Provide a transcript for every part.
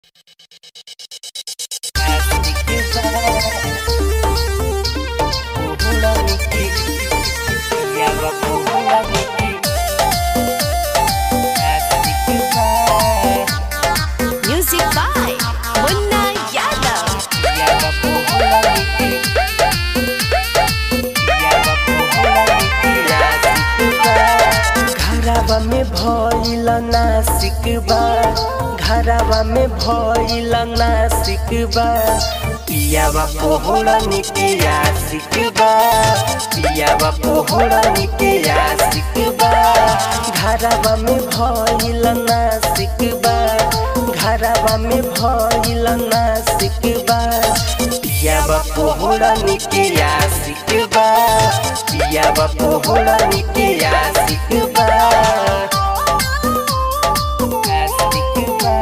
Music by Munna Yadav. घरवा में भइल नासिक बा घरवा में भइल नासिक बा पियावा पोहड़ा निकिया सिक बा पियावा पोहड़ा निकिया सिक बा घरवा में भइल नासिक बा घरवा में भइल नासिक बा पियावा पोहड़ा निकिया सिक बा पियावा पोहड़ा निकिया सिक बा सिक बा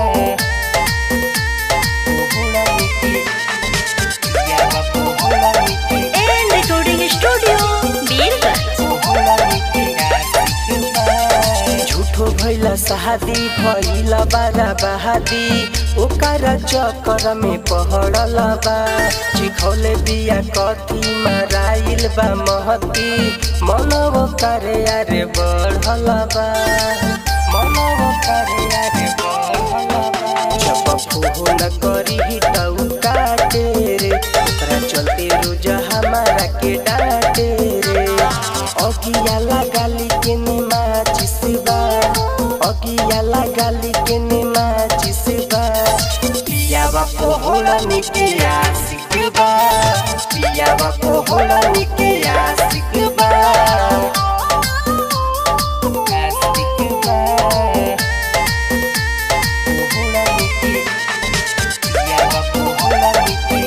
पोहड़ा निकिया पियावा पोहड़ा Nikiya And Recording Studio, Birganj. झूठो भैला शादी भैला बारा बहादी ओकर चक्कर में पहड़ल बा चिखौले बिया कथी मराइल बा महती मनव करे अरे बढ़ल बा मनव करे अरे बढ़ल बा जब फोन करी तऊ काटे रे ओकरा चलते रोज हमारा के डांटे रे अगिया लगाली के माचिस बा अगिया लगाली के माचिस बा पियावा पोहड़ा निकिया सिकबा पियावा पोहड़ा निकिया सिकबा सिकबा पोहड़ा निकिया पियावा पोहड़ा निकिया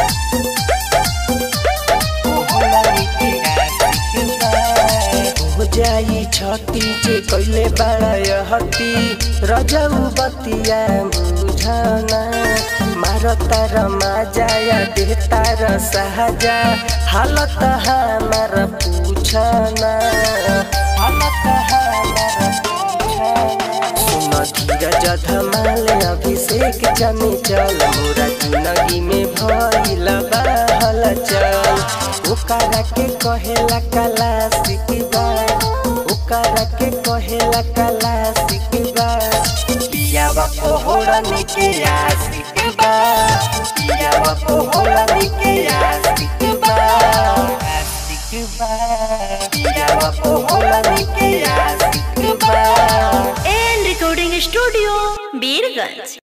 हो जाई छती जे कैले बाड़ा हती रजऊ बतिया बुझना मारता रमा जाया देता र सहजा हालत हमार पूछना हालत हमार पूछना सुन धीरज धमाल अभिषेक जमी चल मोरा जिंदगी में भइल बहल चल ओकरा के कहेला कला सिकबा ओकरा के कहेला कला सिकबा पियावा पोहड़ा निकिया सिकबा पियावा पोहड़ा निकिया सिकबा सिकबा पियावा पोहड़ा Nikiya सिकबा And Recording Studio, Birganj.